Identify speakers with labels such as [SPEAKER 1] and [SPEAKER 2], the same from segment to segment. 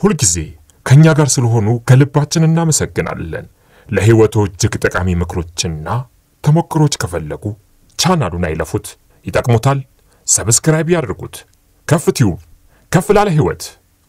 [SPEAKER 1] ሁልጊዜ ከእኛ ጋር ስለሆኑ ከልባችን እናመሰግናለን። ለሕይወቶ እጅግ ጠቃሚ ምክሮችና ተሞክሮች ከፈለጉ ቻናሉን አይለፉት፣ ይጠቅሙታል። ሰብስክራይብ ያድርጉት። ከፍ ቲዩብ ከፍ ላለ ሕይወት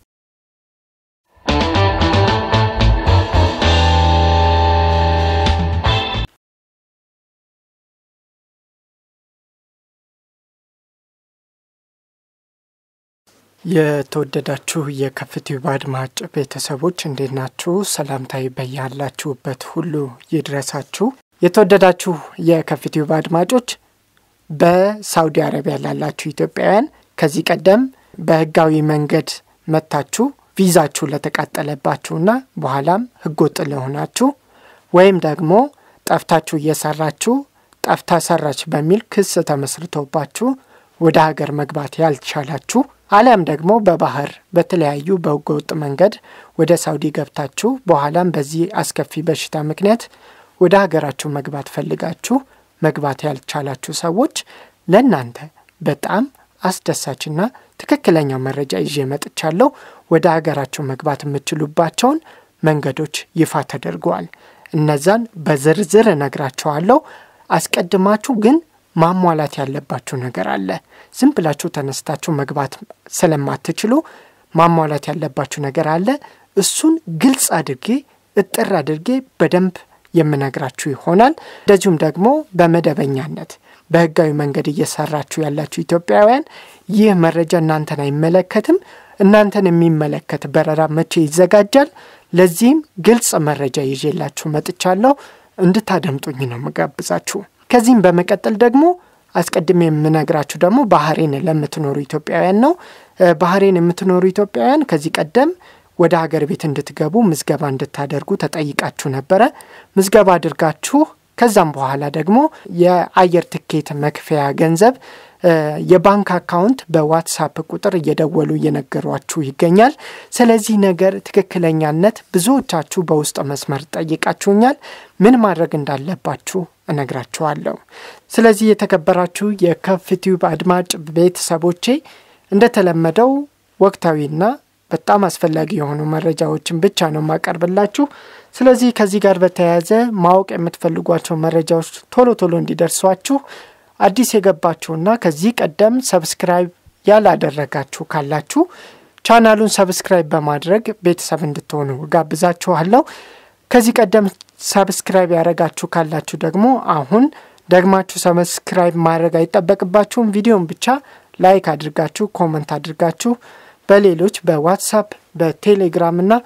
[SPEAKER 2] የተወደዳችሁ የከፍቲዩብ አድማጭ ቤተሰቦች እንዴት ናችሁ? ሰላምታዊ በያላችሁበት ሁሉ ይድረሳችሁ። የተወደዳችሁ የከፍቲዩብ አድማጮች በሳውዲ አረቢያ ላላችሁ ኢትዮጵያውያን ከዚህ ቀደም በህጋዊ መንገድ መጥታችሁ ቪዛችሁ ለተቃጠለባችሁና በኋላም ህገወጥ ለሆናችሁ ወይም ደግሞ ጠፍታችሁ እየሰራችሁ ጠፍታ ሰራች በሚል ክስ ተመስርቶባችሁ ወደ ሀገር መግባት ያልቻላችሁ አሊያም ደግሞ በባህር በተለያዩ በህገወጥ መንገድ ወደ ሳውዲ ገብታችሁ በኋላም በዚህ አስከፊ በሽታ ምክንያት ወደ ሀገራችሁ መግባት ፈልጋችሁ መግባት ያልቻላችሁ ሰዎች ለእናንተ በጣም አስደሳችና ትክክለኛው መረጃ ይዤ መጥቻለሁ። ወደ ሀገራችሁ መግባት የምትችሉባቸውን መንገዶች ይፋ ተደርገዋል። እነዛን በዝርዝር እነግራችኋለሁ። አስቀድማችሁ ግን ማሟላት ያለባችሁ ነገር አለ። ዝም ብላችሁ ተነስታችሁ መግባት ስለማትችሉ ማሟላት ያለባችሁ ነገር አለ። እሱን ግልጽ አድርጌ እጥር አድርጌ በደንብ የምነግራችሁ ይሆናል። እንደዚሁም ደግሞ በመደበኛነት በህጋዊ መንገድ እየሰራችሁ ያላችሁ ኢትዮጵያውያን ይህ መረጃ እናንተን አይመለከትም። እናንተን የሚመለከት በረራ መቼ ይዘጋጃል? ለዚህም ግልጽ መረጃ ይዤላችሁ መጥቻለሁ። እንድታደምጡኝ ነው የምጋብዛችሁ። ከዚህም በመቀጠል ደግሞ አስቀድሜ የምነግራችሁ ደግሞ ባህሬን ለምትኖሩ ኢትዮጵያውያን ነው። ባህሬን የምትኖሩ ኢትዮጵያውያን ከዚህ ቀደም ወደ ሀገር ቤት እንድትገቡ ምዝገባ እንድታደርጉ ተጠይቃችሁ ነበረ። ምዝገባ አድርጋችሁ ከዛም በኋላ ደግሞ የአየር ትኬት መክፈያ ገንዘብ የባንክ አካውንት በዋትሳፕ ቁጥር እየደወሉ እየነገሯችሁ ይገኛል። ስለዚህ ነገር ትክክለኛነት ብዙዎቻችሁ በውስጥ መስመር ጠይቃችሁኛል። ምን ማድረግ እንዳለባችሁ እነግራችኋለሁ። ስለዚህ የተከበራችሁ የከፍቲዩብ አድማጭ ቤተሰቦቼ እንደተለመደው ወቅታዊና በጣም አስፈላጊ የሆኑ መረጃዎችን ብቻ ነው የማቀርብላችሁ። ስለዚህ ከዚህ ጋር በተያያዘ ማወቅ የምትፈልጓቸው መረጃዎች ቶሎ ቶሎ እንዲደርሷችሁ አዲስ የገባችሁና ከዚህ ቀደም ሰብስክራይብ ያላደረጋችሁ ካላችሁ ቻናሉን ሰብስክራይብ በማድረግ ቤተሰብ እንድትሆኑ ጋብዛችኋለሁ። ከዚህ ቀደም ሰብስክራይብ ያደረጋችሁ ካላችሁ ደግሞ አሁን ደግማችሁ ሰብስክራይብ ማድረግ አይጠበቅባችሁም። ቪዲዮን ብቻ ላይክ አድርጋችሁ ኮመንት አድርጋችሁ በሌሎች በዋትሳፕ በቴሌግራም እና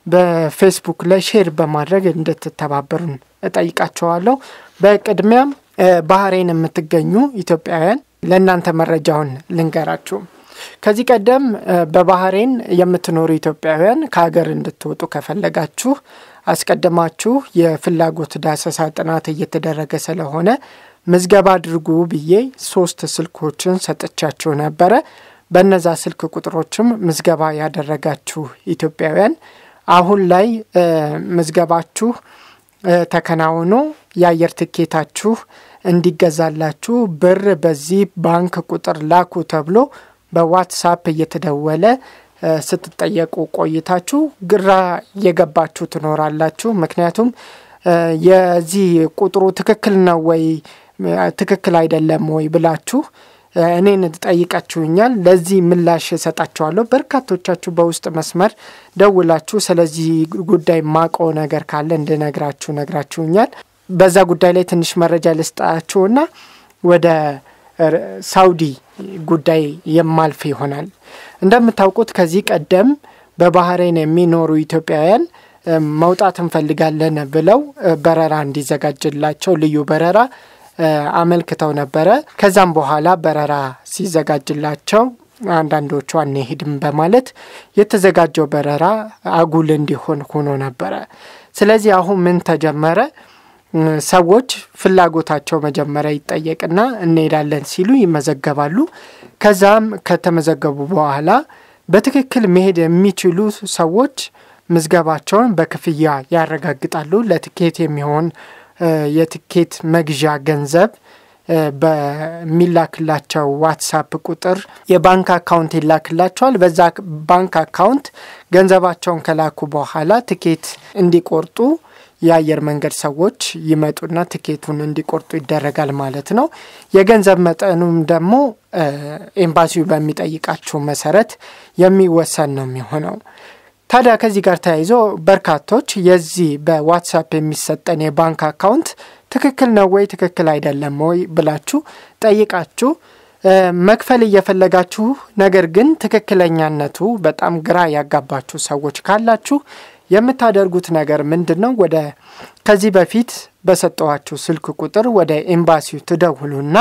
[SPEAKER 2] በፌስቡክ ላይ ሼር በማድረግ እንድትተባበሩን እጠይቃቸዋለሁ። በቅድሚያም ባህሬን የምትገኙ ኢትዮጵያውያን ለእናንተ መረጃውን ልንገራችሁ። ከዚህ ቀደም በባህሬን የምትኖሩ ኢትዮጵያውያን ከሀገር እንድትወጡ ከፈለጋችሁ አስቀድማችሁ የፍላጎት ዳሰሳ ጥናት እየተደረገ ስለሆነ ምዝገባ አድርጉ ብዬ ሶስት ስልኮችን ሰጥቻችሁ ነበረ። በነዛ ስልክ ቁጥሮችም ምዝገባ ያደረጋችሁ ኢትዮጵያውያን አሁን ላይ ምዝገባችሁ ተከናውኖ የአየር ትኬታችሁ እንዲገዛላችሁ ብር በዚህ ባንክ ቁጥር ላኩ ተብሎ በዋትሳፕ እየተደወለ ስትጠየቁ ቆይታችሁ ግራ እየገባችሁ ትኖራላችሁ። ምክንያቱም የዚህ ቁጥሩ ትክክል ነው ወይ ትክክል አይደለም ወይ ብላችሁ እኔን ጠይቃችሁኛል። ለዚህ ምላሽ እሰጣችኋለሁ። በርካቶቻችሁ በውስጥ መስመር ደውላችሁ ስለዚህ ጉዳይ ማቆ ነገር ካለ እንድነግራችሁ ነግራችሁኛል። በዛ ጉዳይ ላይ ትንሽ መረጃ ልስጣችሁና ወደ ሳውዲ ጉዳይ የማልፍ ይሆናል። እንደምታውቁት ከዚህ ቀደም በባህሬን የሚኖሩ ኢትዮጵያውያን መውጣት እንፈልጋለን ብለው በረራ እንዲዘጋጅላቸው ልዩ በረራ አመልክተው ነበረ። ከዛም በኋላ በረራ ሲዘጋጅላቸው አንዳንዶቹ አንሄድም በማለት የተዘጋጀው በረራ አጉል እንዲሆን ሆኖ ነበረ። ስለዚህ አሁን ምን ተጀመረ? ሰዎች ፍላጎታቸው መጀመሪያ ይጠየቅና እንሄዳለን ሲሉ ይመዘገባሉ። ከዛም ከተመዘገቡ በኋላ በትክክል መሄድ የሚችሉ ሰዎች ምዝገባቸውን በክፍያ ያረጋግጣሉ። ለትኬት የሚሆን የትኬት መግዣ ገንዘብ በሚላክላቸው ዋትሳፕ ቁጥር የባንክ አካውንት ይላክላቸዋል። በዛ ባንክ አካውንት ገንዘባቸውን ከላኩ በኋላ ትኬት እንዲቆርጡ የአየር መንገድ ሰዎች ይመጡና ትኬቱን እንዲቆርጡ ይደረጋል ማለት ነው። የገንዘብ መጠኑም ደግሞ ኤምባሲው በሚጠይቃቸው መሰረት የሚወሰን ነው የሚሆነው። ታዲያ ከዚህ ጋር ተያይዞ በርካቶች የዚህ በዋትሳፕ የሚሰጠን የባንክ አካውንት ትክክል ነው ወይ ትክክል አይደለም ወይ ብላችሁ ጠይቃችሁ መክፈል እየፈለጋችሁ ነገር ግን ትክክለኛነቱ በጣም ግራ ያጋባችሁ ሰዎች ካላችሁ የምታደርጉት ነገር ምንድን ነው? ወደ ከዚህ በፊት በሰጠኋችሁ ስልክ ቁጥር ወደ ኤምባሲው ትደውሉና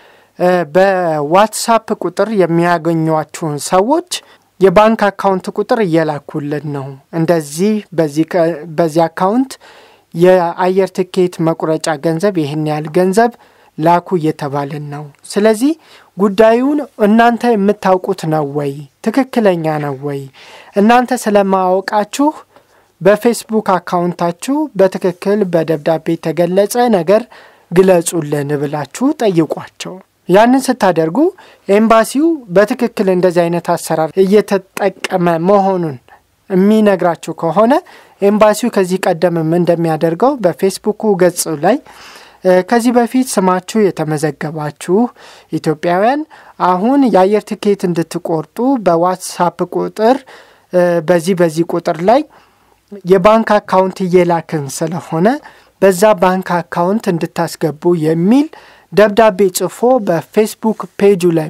[SPEAKER 2] በዋትሳፕ ቁጥር የሚያገኟችሁን ሰዎች የባንክ አካውንት ቁጥር እየላኩልን ነው፣ እንደዚህ በዚህ አካውንት የአየር ትኬት መቁረጫ ገንዘብ ይህን ያህል ገንዘብ ላኩ እየተባልን ነው። ስለዚህ ጉዳዩን እናንተ የምታውቁት ነው ወይ? ትክክለኛ ነው ወይ? እናንተ ስለማወቃችሁ በፌስቡክ አካውንታችሁ በትክክል በደብዳቤ የተገለጸ ነገር ግለጹልን ብላችሁ ጠይቋቸው። ያንን ስታደርጉ ኤምባሲው በትክክል እንደዚህ አይነት አሰራር እየተጠቀመ መሆኑን የሚነግራችሁ ከሆነ ኤምባሲው ከዚህ ቀደምም እንደሚያደርገው በፌስቡኩ ገጹ ላይ ከዚህ በፊት ስማችሁ የተመዘገባችሁ ኢትዮጵያውያን አሁን የአየር ትኬት እንድትቆርጡ በዋትሳፕ ቁጥር በዚህ በዚህ ቁጥር ላይ የባንክ አካውንት እየላክን ስለሆነ በዛ ባንክ አካውንት እንድታስገቡ የሚል ደብዳቤ ጽፎ በፌስቡክ ፔጁ ላይ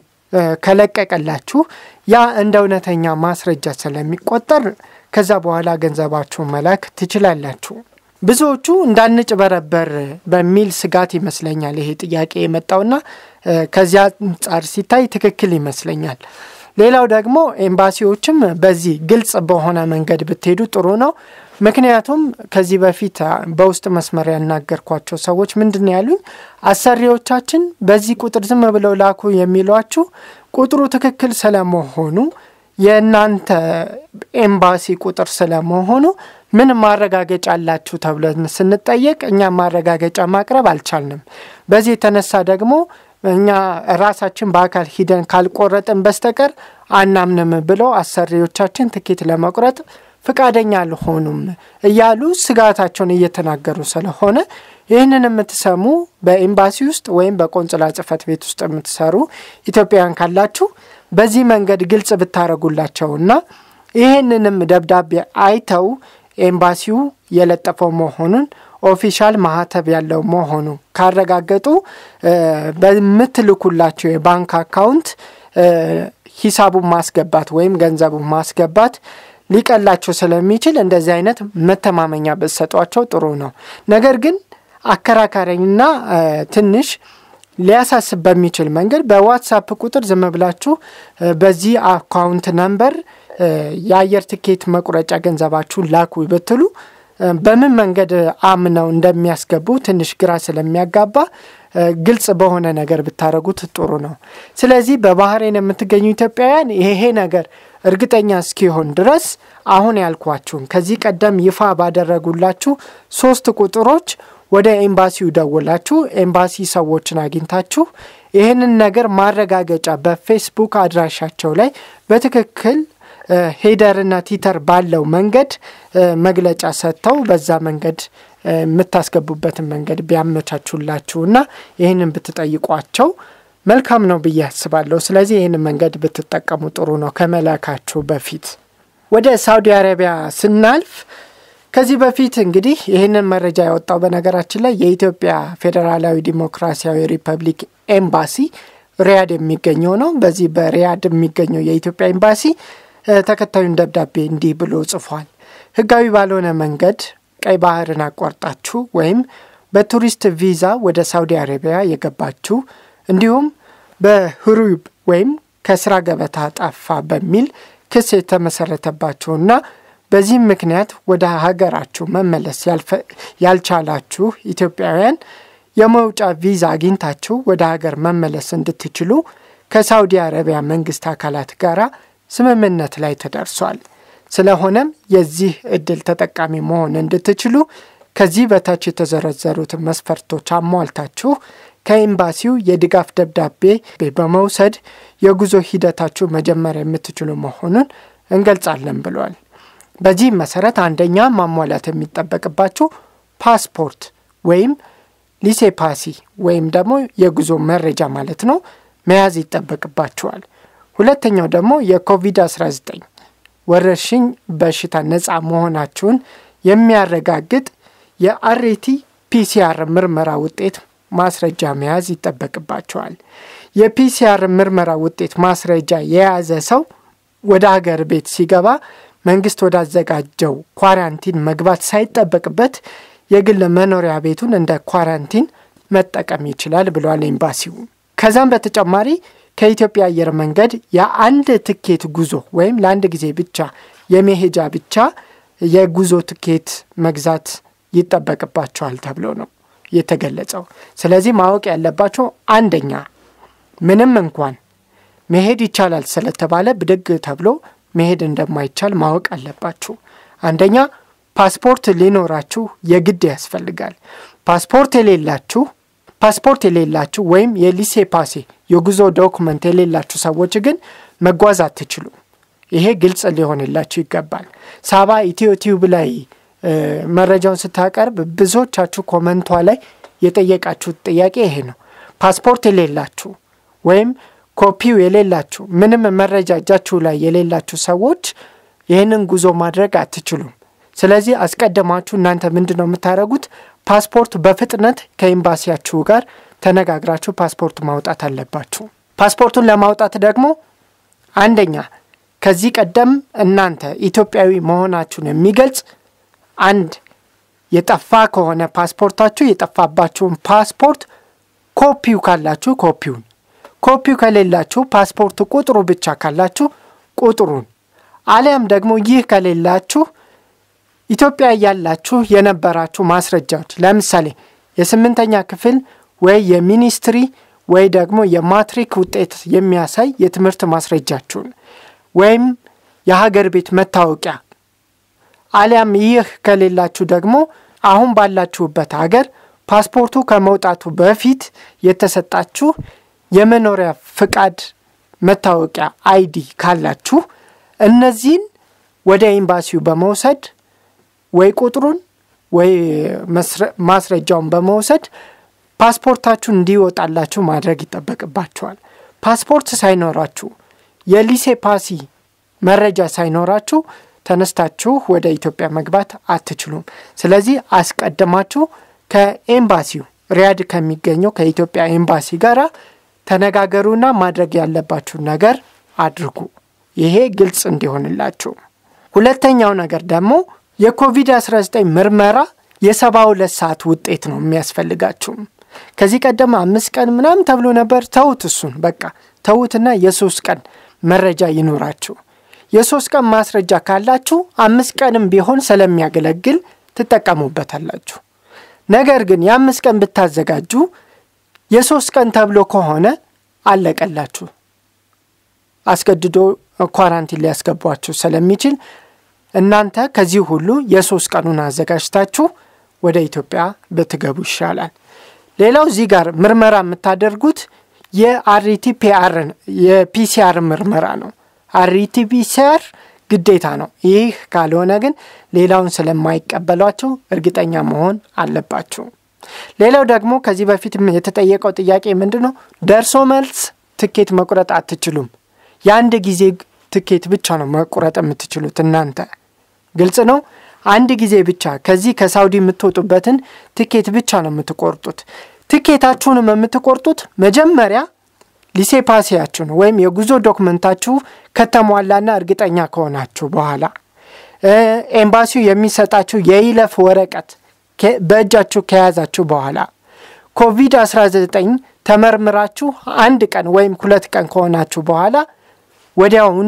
[SPEAKER 2] ከለቀቀላችሁ ያ እንደ እውነተኛ ማስረጃ ስለሚቆጠር ከዛ በኋላ ገንዘባችሁ መላክ ትችላላችሁ። ብዙዎቹ እንዳንጭበረበር በሚል ስጋት ይመስለኛል ይሄ ጥያቄ የመጣውና ከዚያ አንጻር ሲታይ ትክክል ይመስለኛል። ሌላው ደግሞ ኤምባሲዎችም በዚህ ግልጽ በሆነ መንገድ ብትሄዱ ጥሩ ነው። ምክንያቱም ከዚህ በፊት በውስጥ መስመር ያናገርኳቸው ሰዎች ምንድን ነው ያሉኝ፣ አሰሪዎቻችን በዚህ ቁጥር ዝም ብለው ላኩ የሚሏችሁ ቁጥሩ ትክክል ስለመሆኑ የእናንተ ኤምባሲ ቁጥር ስለመሆኑ ምን ማረጋገጫ አላችሁ ተብለን ስንጠየቅ እኛ ማረጋገጫ ማቅረብ አልቻልንም። በዚህ የተነሳ ደግሞ እኛ ራሳችን በአካል ሂደን ካልቆረጥን በስተቀር አናምንም ብለው አሰሪዎቻችን ትኬት ለመቁረጥ ፍቃደኛ አልሆኑም እያሉ ስጋታቸውን እየተናገሩ ስለሆነ ይህንን የምትሰሙ በኤምባሲ ውስጥ ወይም በቆንጽላ ጽሕፈት ቤት ውስጥ የምትሰሩ ኢትዮጵያውያን ካላችሁ በዚህ መንገድ ግልጽ ብታደረጉላቸውና ይህንንም ደብዳቤ አይተው ኤምባሲው የለጠፈው መሆኑን ኦፊሻል ማህተብ ያለው መሆኑ ካረጋገጡ በምትልኩላቸው የባንክ አካውንት ሂሳቡን ማስገባት ወይም ገንዘቡን ማስገባት ሊቀላቸው ስለሚችል እንደዚህ አይነት መተማመኛ ብትሰጧቸው ጥሩ ነው። ነገር ግን አከራካሪና ትንሽ ሊያሳስብ በሚችል መንገድ በዋትሳፕ ቁጥር ዝም ብላችሁ በዚህ አካውንት ነምበር የአየር ትኬት መቁረጫ ገንዘባችሁን ላኩ ብትሉ በምን መንገድ አምነው እንደሚያስገቡ ትንሽ ግራ ስለሚያጋባ ግልጽ በሆነ ነገር ብታደረጉት ጥሩ ነው። ስለዚህ በባህሬን የምትገኙ ኢትዮጵያውያን ይሄ ነገር እርግጠኛ እስኪሆን ድረስ አሁን ያልኳችሁን ከዚህ ቀደም ይፋ ባደረጉላችሁ ሶስት ቁጥሮች ወደ ኤምባሲው ደውላችሁ ኤምባሲ ሰዎችን አግኝታችሁ ይህንን ነገር ማረጋገጫ በፌስቡክ አድራሻቸው ላይ በትክክል ሄደርና ቲተር ባለው መንገድ መግለጫ ሰጥተው በዛ መንገድ የምታስገቡበትን መንገድ ቢያመቻቹላችሁና ይህንን ብትጠይቋቸው መልካም ነው ብዬ አስባለሁ። ስለዚህ ይህንን መንገድ ብትጠቀሙ ጥሩ ነው ከመላካችሁ በፊት። ወደ ሳውዲ አረቢያ ስናልፍ ከዚህ በፊት እንግዲህ ይህንን መረጃ ያወጣው በነገራችን ላይ የኢትዮጵያ ፌዴራላዊ ዲሞክራሲያዊ ሪፐብሊክ ኤምባሲ ሪያድ የሚገኘው ነው። በዚህ በሪያድ የሚገኘው የኢትዮጵያ ኤምባሲ ተከታዩን ደብዳቤ እንዲህ ብሎ ጽፏል። ሕጋዊ ባልሆነ መንገድ ቀይ ባህርን አቋርጣችሁ ወይም በቱሪስት ቪዛ ወደ ሳውዲ አረቢያ የገባችሁ እንዲሁም በህሩብ ወይም ከስራ ገበታ ጠፋ በሚል ክስ የተመሰረተባችሁና በዚህም ምክንያት ወደ ሀገራችሁ መመለስ ያልቻላችሁ ኢትዮጵያውያን የመውጫ ቪዛ አግኝታችሁ ወደ ሀገር መመለስ እንድትችሉ ከሳውዲ አረቢያ መንግስት አካላት ጋር ስምምነት ላይ ተደርሷል። ስለሆነም የዚህ እድል ተጠቃሚ መሆን እንድትችሉ ከዚህ በታች የተዘረዘሩትን መስፈርቶች አሟልታችሁ ከኤምባሲው የድጋፍ ደብዳቤ በመውሰድ የጉዞ ሂደታችሁ መጀመር የምትችሉ መሆኑን እንገልጻለን ብለዋል። በዚህም መሰረት አንደኛ ማሟላት የሚጠበቅባችሁ ፓስፖርት ወይም ሊሴፓሲ ወይም ደግሞ የጉዞ መረጃ ማለት ነው መያዝ ይጠበቅባችኋል። ሁለተኛው ደግሞ የኮቪድ-19 ወረርሽኝ በሽታ ነፃ መሆናችሁን የሚያረጋግጥ የአሬቲ ፒሲአር ምርመራ ውጤት ማስረጃ መያዝ ይጠበቅባቸዋል። የፒሲአር ምርመራ ውጤት ማስረጃ የያዘ ሰው ወደ ሀገር ቤት ሲገባ መንግስት ወዳዘጋጀው ኳራንቲን መግባት ሳይጠበቅበት የግል መኖሪያ ቤቱን እንደ ኳራንቲን መጠቀም ይችላል ብለዋል ኤምባሲው። ከዛም በተጨማሪ ከኢትዮጵያ አየር መንገድ የአንድ ትኬት ጉዞ ወይም ለአንድ ጊዜ ብቻ የመሄጃ ብቻ የጉዞ ትኬት መግዛት ይጠበቅባቸዋል ተብሎ ነው የተገለጸው። ስለዚህ ማወቅ ያለባቸው አንደኛ ምንም እንኳን መሄድ ይቻላል ስለተባለ ብድግ ተብሎ መሄድ እንደማይቻል ማወቅ አለባችሁ። አንደኛ ፓስፖርት ሊኖራችሁ የግድ ያስፈልጋል። ፓስፖርት የሌላችሁ ፓስፖርት የሌላችሁ ወይም የሊሴ ፓሴ የጉዞ ዶክመንት የሌላችሁ ሰዎች ግን መጓዝ አትችሉ። ይሄ ግልጽ ሊሆንላችሁ ይገባል። ሳባ ኢትዮ ቲዩብ ላይ መረጃውን ስታቀርብ ብዙዎቻችሁ ኮመንቷ ላይ የጠየቃችሁት ጥያቄ ይሄ ነው። ፓስፖርት የሌላችሁ ወይም ኮፒው የሌላችሁ ምንም መረጃ እጃችሁ ላይ የሌላችሁ ሰዎች ይህንን ጉዞ ማድረግ አትችሉም። ስለዚህ አስቀድማችሁ እናንተ ምንድን ነው የምታደርጉት? ፓስፖርት በፍጥነት ከኤምባሲያችሁ ጋር ተነጋግራችሁ ፓስፖርት ማውጣት አለባችሁ። ፓስፖርቱን ለማውጣት ደግሞ አንደኛ ከዚህ ቀደም እናንተ ኢትዮጵያዊ መሆናችሁን የሚገልጽ አንድ የጠፋ ከሆነ ፓስፖርታችሁ የጠፋባችሁን ፓስፖርት ኮፒው ካላችሁ ኮፒውን፣ ኮፒው ከሌላችሁ ፓስፖርት ቁጥሩ ብቻ ካላችሁ ቁጥሩን፣ አሊያም ደግሞ ይህ ከሌላችሁ ኢትዮጵያ ያላችሁ የነበራችሁ ማስረጃዎች ለምሳሌ የስምንተኛ ክፍል ወይ የሚኒስትሪ ወይ ደግሞ የማትሪክ ውጤት የሚያሳይ የትምህርት ማስረጃችሁን ወይም የሀገር ቤት መታወቂያ አሊያም ይህ ከሌላችሁ ደግሞ አሁን ባላችሁበት ሀገር ፓስፖርቱ ከመውጣቱ በፊት የተሰጣችሁ የመኖሪያ ፍቃድ መታወቂያ አይዲ ካላችሁ እነዚህን ወደ ኤምባሲው በመውሰድ ወይ ቁጥሩን ወይ ማስረጃውን በመውሰድ ፓስፖርታችሁ እንዲወጣላችሁ ማድረግ ይጠበቅባችኋል። ፓስፖርት ሳይኖራችሁ የሊሴ ፓሲ መረጃ ሳይኖራችሁ ተነስታችሁ ወደ ኢትዮጵያ መግባት አትችሉም። ስለዚህ አስቀድማችሁ ከኤምባሲው ሪያድ ከሚገኘው ከኢትዮጵያ ኤምባሲ ጋር ተነጋገሩና ማድረግ ያለባችሁን ነገር አድርጉ። ይሄ ግልጽ እንዲሆንላችሁ። ሁለተኛው ነገር ደግሞ የኮቪድ-19 ምርመራ የሰባ ሁለት ሰዓት ውጤት ነው የሚያስፈልጋችሁ። ከዚህ ቀደም አምስት ቀን ምናምን ተብሎ ነበር። ተዉት፣ እሱን በቃ ተዉትና የሶስት ቀን መረጃ ይኖራችሁ። የሶስት ቀን ማስረጃ ካላችሁ አምስት ቀንም ቢሆን ስለሚያገለግል ትጠቀሙበታላችሁ። ነገር ግን የአምስት ቀን ብታዘጋጁ የሶስት ቀን ተብሎ ከሆነ አለቀላችሁ። አስገድዶ ኳራንቲን ሊያስገቧችሁ ስለሚችል እናንተ ከዚህ ሁሉ የሶስት ቀኑን አዘጋጅታችሁ ወደ ኢትዮጵያ ብትገቡ ይሻላል። ሌላው እዚህ ጋር ምርመራ የምታደርጉት የአሪቲ ፒአር የፒሲአር ምርመራ ነው። አሪቲ ፒሲአር ግዴታ ነው። ይህ ካልሆነ ግን ሌላውን ስለማይቀበሏችሁ እርግጠኛ መሆን አለባችሁ። ሌላው ደግሞ ከዚህ በፊት የተጠየቀው ጥያቄ ምንድን ነው? ደርሶ መልስ ትኬት መቁረጥ አትችሉም። የአንድ ጊዜ ትኬት ብቻ ነው መቁረጥ የምትችሉት እናንተ። ግልጽ ነው። አንድ ጊዜ ብቻ ከዚህ ከሳውዲ የምትወጡበትን ትኬት ብቻ ነው የምትቆርጡት። ትኬታችሁንም የምትቆርጡት መጀመሪያ ሊሴፓሲያችሁን ወይም የጉዞ ዶክመንታችሁ ከተሟላና እርግጠኛ ከሆናችሁ በኋላ ኤምባሲው የሚሰጣችሁ የይለፍ ወረቀት በእጃችሁ ከያዛችሁ በኋላ ኮቪድ-19 ተመርምራችሁ አንድ ቀን ወይም ሁለት ቀን ከሆናችሁ በኋላ ወዲያውኑ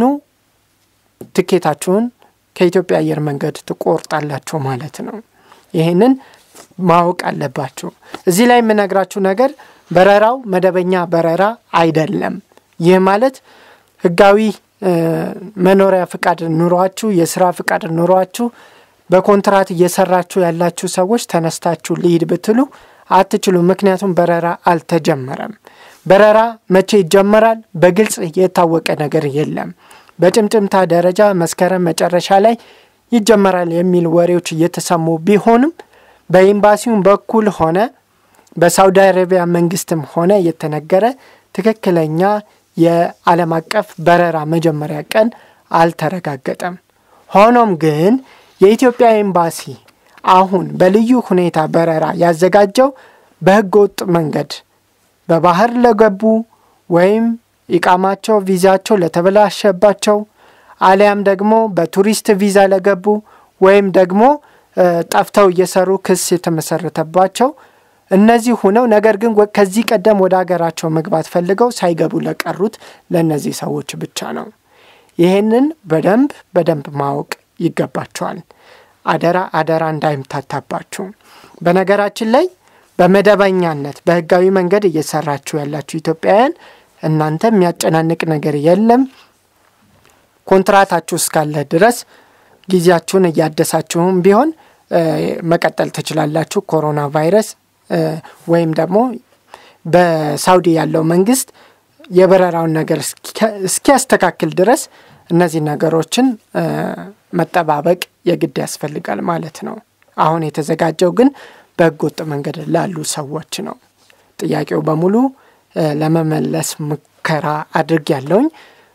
[SPEAKER 2] ትኬታችሁን ከኢትዮጵያ አየር መንገድ ትቆርጣላችሁ ማለት ነው። ይህንን ማወቅ አለባችሁ። እዚህ ላይ የምነግራችሁ ነገር በረራው መደበኛ በረራ አይደለም። ይህ ማለት ህጋዊ መኖሪያ ፍቃድ ኑሯችሁ፣ የስራ ፍቃድ ኑሯችሁ በኮንትራት እየሰራችሁ ያላችሁ ሰዎች ተነስታችሁ ልሂድ ብትሉ አትችሉም። ምክንያቱም በረራ አልተጀመረም። በረራ መቼ ይጀመራል? በግልጽ የታወቀ ነገር የለም። በጭምጭምታ ደረጃ መስከረም መጨረሻ ላይ ይጀመራል የሚል ወሬዎች እየተሰሙ ቢሆንም በኤምባሲውም በኩል ሆነ በሳውዲ አረቢያ መንግስትም ሆነ የተነገረ ትክክለኛ የዓለም አቀፍ በረራ መጀመሪያ ቀን አልተረጋገጠም። ሆኖም ግን የኢትዮጵያ ኤምባሲ አሁን በልዩ ሁኔታ በረራ ያዘጋጀው በህገ ወጥ መንገድ በባህር ለገቡ ወይም ኢቃማቸው ቪዛቸው ለተበላሸባቸው አሊያም ደግሞ በቱሪስት ቪዛ ለገቡ ወይም ደግሞ ጠፍተው እየሰሩ ክስ የተመሰረተባቸው እነዚህ ሁነው ነገር ግን ከዚህ ቀደም ወደ ሀገራቸው መግባት ፈልገው ሳይገቡ ለቀሩት ለእነዚህ ሰዎች ብቻ ነው። ይህንን በደንብ በደንብ ማወቅ ይገባቸዋል። አደራ አደራ እንዳይምታታባችሁ። በነገራችን ላይ በመደበኛነት በህጋዊ መንገድ እየሰራችሁ ያላችሁ ኢትዮጵያውያን እናንተ የሚያጨናንቅ ነገር የለም። ኮንትራታችሁ እስካለ ድረስ ጊዜያችሁን እያደሳችሁም ቢሆን መቀጠል ትችላላችሁ። ኮሮና ቫይረስ ወይም ደግሞ በሳውዲ ያለው መንግስት የበረራውን ነገር እስኪያስተካክል ድረስ እነዚህ ነገሮችን መጠባበቅ የግድ ያስፈልጋል ማለት ነው። አሁን የተዘጋጀው ግን በህገ ወጥ መንገድ ላሉ ሰዎች ነው። ጥያቄው በሙሉ ለመመለስ ሙከራ አድርግ ያለውኝ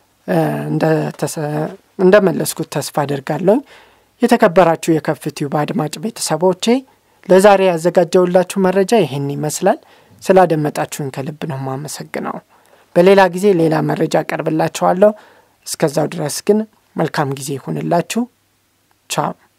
[SPEAKER 2] እንደመለስኩት ተስፋ አድርጋለሁኝ። የተከበራችሁ የከፍትዩብ አድማጭ ቤተሰቦቼ ለዛሬ ያዘጋጀውላችሁ መረጃ ይህን ይመስላል። ስላደመጣችሁን ከልብ ነው የማመሰግነው። በሌላ ጊዜ ሌላ መረጃ አቀርብላችኋለሁ። እስከዛው ድረስ ግን መልካም ጊዜ ይሁንላችሁ። ቻው